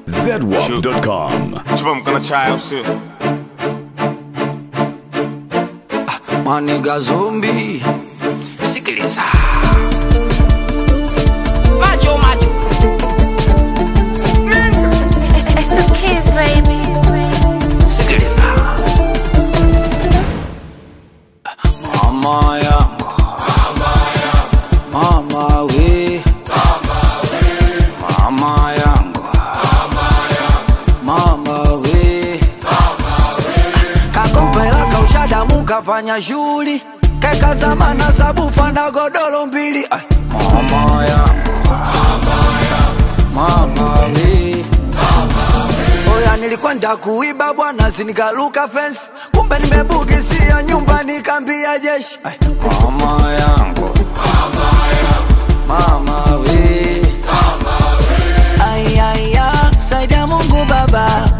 zedwap.com. Chupa mkono chai au sio? Maniga zombi, sikiliza Macho, macho. It's the kids, baby. sikiliza, mama yangu, mama we, mama yangu, mama we, kakopela kaushadamu kafanya shughuli keka zamana sabufa na godoro mbili Ay, mama yangu, mama we Oya nilikwenda kuiba bwana zinikaluka fence kumbe nimebugisia nyumba nikambia jeshi Ay, mama yangu mama we ayaya saidia mungu baba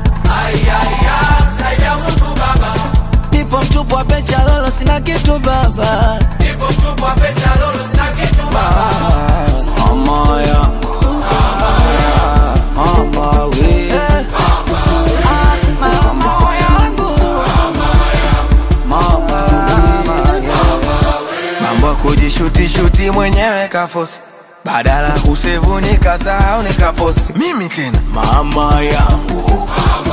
nipo mtupu wa pecha lolo sina kitu baba Ah, mama yangu mama we Ah, mama yangu mama we mambo ya kujishutishuti mwenyewe kafosi badala kusevu nikasahau nikaposti mimi tena mama yangu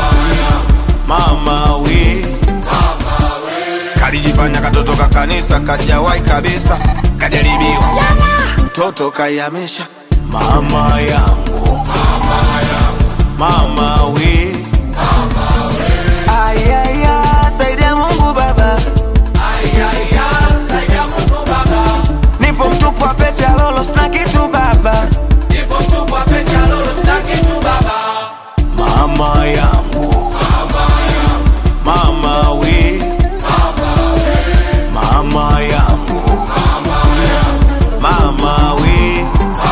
mama we kalijifanya katoto ka kanisa kajawai kabisa kajaribiwa mtoto kayamisha mama yangu mama we ayaya saidia mungu baba nipo mtupu wa pecha lolo sina kitu baba mama yangu mama we mama yangu mama we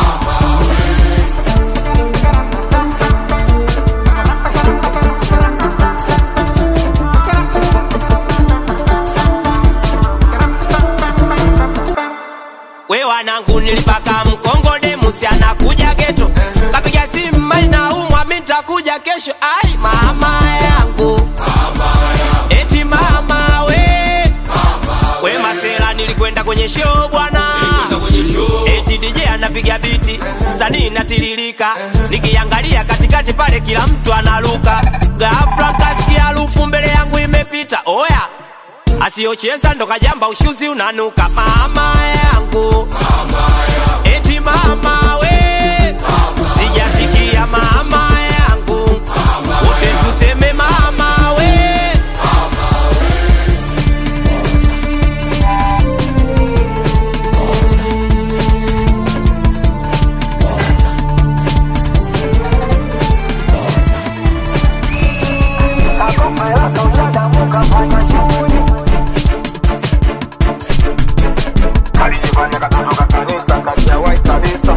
We wanangu nilipaka mkongode musi anakuja geto kapiga simu mali na umwa mi nitakuja kesho ai mama yangu eti mama we we masela nilikwenda kwenye show bwana eti DJ anapiga biti sanii natiririka nikiangalia katikati pale kila mtu analuka ghafla kasikia harufu mbele yangu imepita oya asiyocheza ndo kajamba ushuzi unanuka mama yangu eti mama we sijasikia mama yangu wote tuseme mama we kakopela kaushadamu kafanya shughuli kalijifanya katoto ka kanisa kajawai kabisa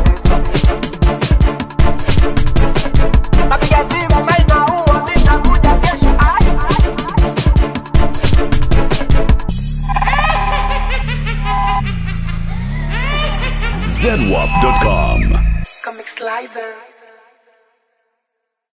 kapiga simu mali na umwa mi nitakuja kesho ai zedwap.com. Comic Slicer.